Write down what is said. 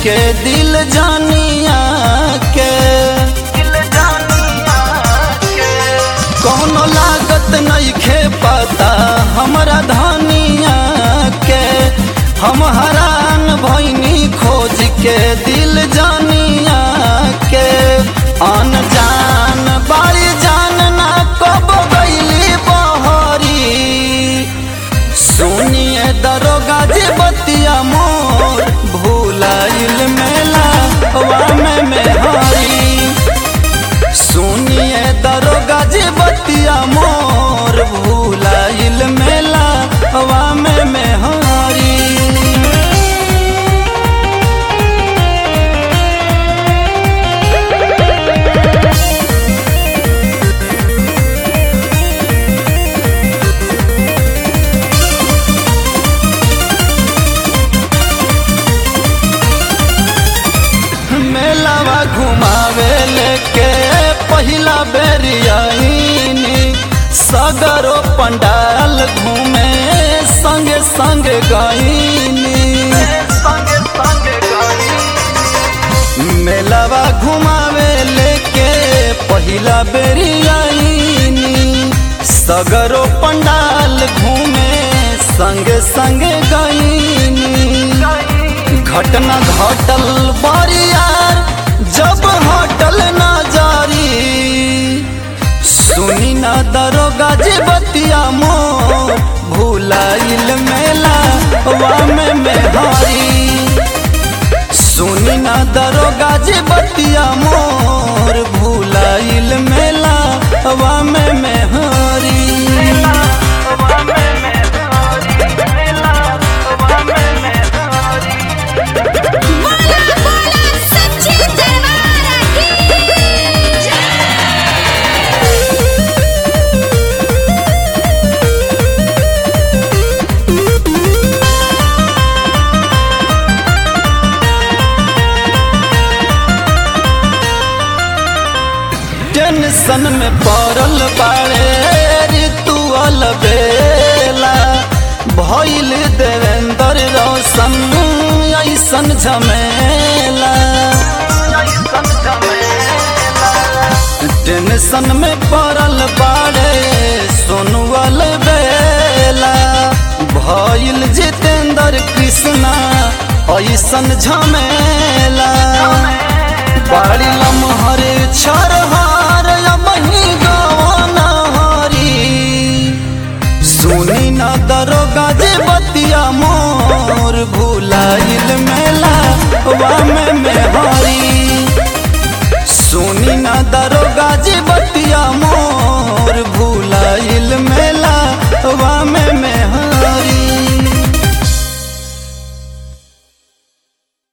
के दिल जानिया के कौनो लागत नहीं खे पता हमरा धनिया के हम हरान भैनी खोज के दिल जानिया के अनजान बाई जान ना कब गईली बहरी सुनिए दरोगा जी बतिया मोर भूलाइल मेला हवा में मेहरी सुनिए दरोगा जी बतिया मोर भूलाइल मेला हवा में मेहरी मेलावा घुमावे लेके पहिला बेरियाईनी सगरो पंडाल घूमे संगे संगे गईनी मेलावा घुमावे लेके पहिला बेरियाईनी सगरो पंडाल घूमे संगे संगे गईनी घटना घटल बारियार जब हटल ना जारी सुनी ना दरोगा जी बतिया मोर भूलाइल मेला वा में मेहरी सुनी ना दरोगा जी बतिया मोर भूलाइल मेला वा में मेहरी बोला बोला सच्ची दरबार की टेंशन में पड़ल बाड़े ऋतुअल बेला भइल देवेंद्र रोशन ऐसन झमेला टेंशन में पड़ल बाड़े सोनुअल बेला भइल जितेंद्र कृष्णा ऐसन झमेला बाड़ी लमहर छ